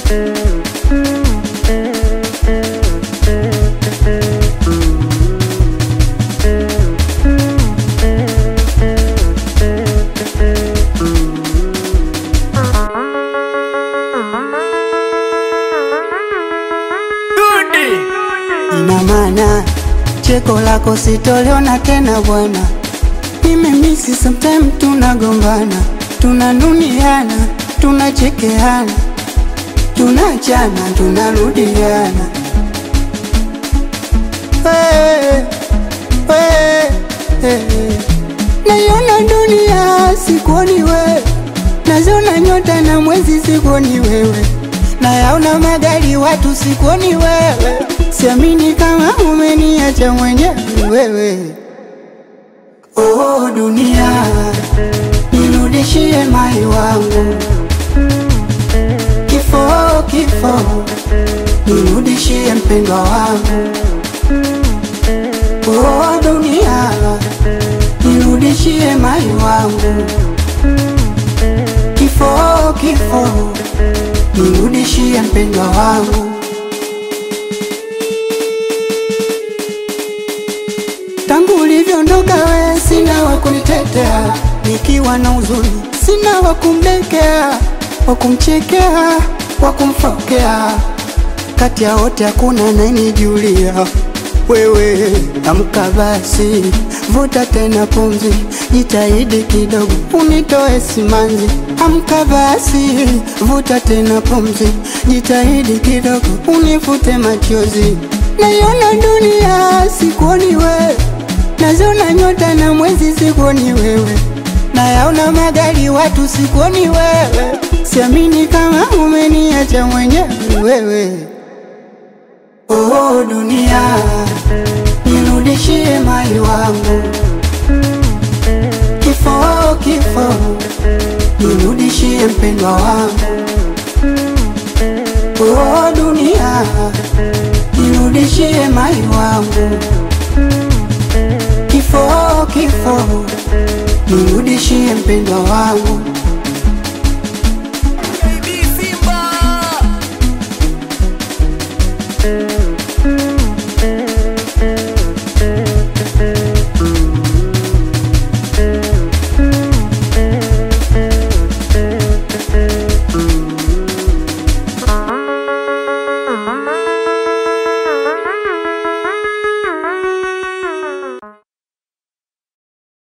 Ina maana cheko lako sitoliona tena bwana, nimemisi sometime, tunagombana, tunanuniana, tunachekeana, tunachana, tunarudiana. Hey, hey, hey. Naiona dunia sikuoni wewe, naziona nyota na mwezi sikuoni wewe, nayaona magari watu sikuoni wewe, siamini kama umeniacha mwenyewe wewe. Oh dunia, nirudishie mai wangu, kifo kifo, nirudishie mpendwa wangu. Oh dunia, nirudishie mai wangu, kifo kifo, nirudishie mpendwa wangu. Tangu ulivyoondoka we, sina wa kunitetea, nikiwa na huzuni, sina wa kumdekea, wa kumchekea, wa kumfokea. Kati ya wote hakuna anayenijulia wewe. Amka basi, vuta tena pumzi, jitahidi kidogo unitoe simanzi. Amka basi, vuta tena pumzi, jitahidi kidogo unifute machozi. Naiona dunia sikuoni wewe, naziona nyota na mwezi sikuoni wewe, nayaona magari watu sikuoni wewe, siamini kama umeniacha mwenyewe wewe. Oh dunia, nirudishie mai wangu, kifo kifo, nirudishie mpendwa wangu. Oh dunia, nirudishie mai wangu, kifo kifo, nirudishie mpendwa wangu.